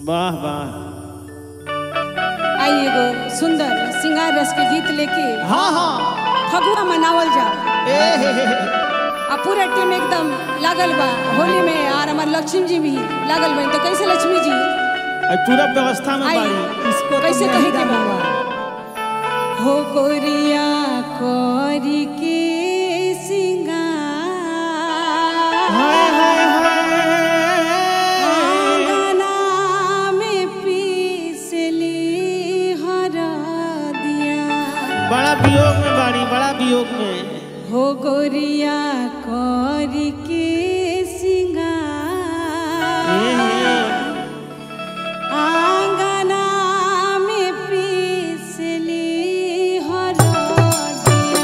वाह वाह आई एगो सुंदर सिंगार रस के गीत लेके हाँ हाँ फगुआ मनावल जा ए हे हे हे। आ पूरा टीम एकदम लागल बा होली में और हमार लक्ष्मी जी भी लागल बा तो कैसे लक्ष्मी जी अरे पूरा व्यवस्था में आई बाड़ी इसको कैसे कहे के बा हो गोरिया कोरी के सिंगार हाय हाय हाय आंगना में पीसली हरदिया बड़ा वियोग में बाड़ी बड़ा वियोग में हो गोरिया कोरी के ए सिंगार हे। आंगना में पीसली हरदिया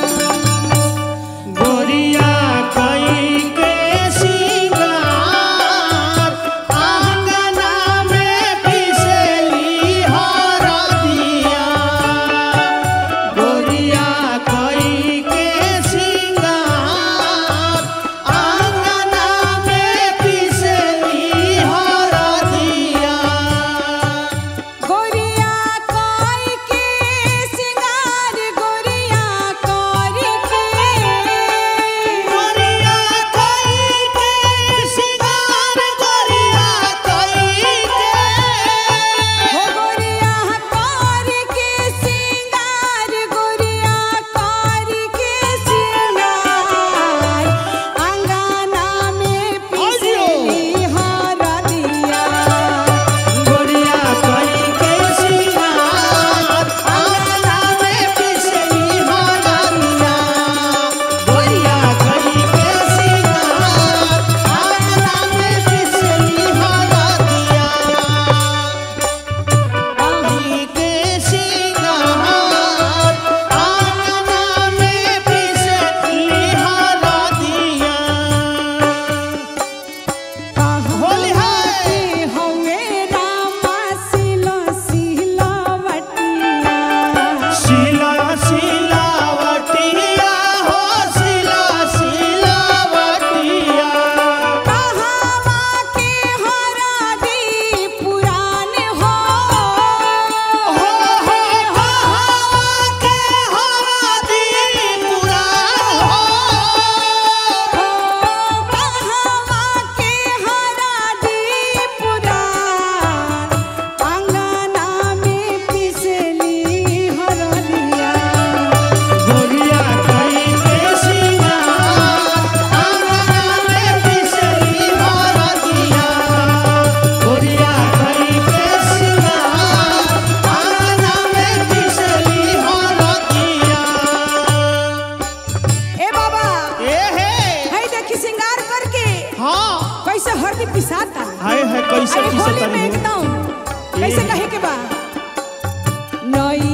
गोरिया कई के सिंगार आंगना में पिसली हरदिया गोरिया कई के सिंगार आंगना में पिसली हरदिया गोरिया कोई के सिंगार गोरिया कोरी के गोरिया कई के सिंगार गोरिया कई के हो गोरिया कोरी के सिंगार गोरिया कोरी के सिंगार अंगना में पिसली हरदिया गोरिया कई के सिंगार आंगना में पिसली हरदिया गोरिया कई के सिंगार आंगना में पिसली हरदिया कई के सिंगार आंगना में पिसली हरदिया होली है। हवे रामा सिलो सिलवटिया शिला शिलावटिया हो शिला शिलावटिया कहावा के हरादी पुरान हो हो हो हो के हरादी पुराण हो कहावा के हरादी पुरान अंगना में पिसली हरदिया गोरिया कई के सिंगार आंगना में पिसली हरदिया गोरिया कई के सिंगार आंगना में पिसली हरदिया ए बाबा ए हे है देखी सिंगार करके हाँ कैसे हरदी पिसाता हाय हाय कैसे अरे कैसे होली में करी एकदम कैसे ए। कहे के बा नई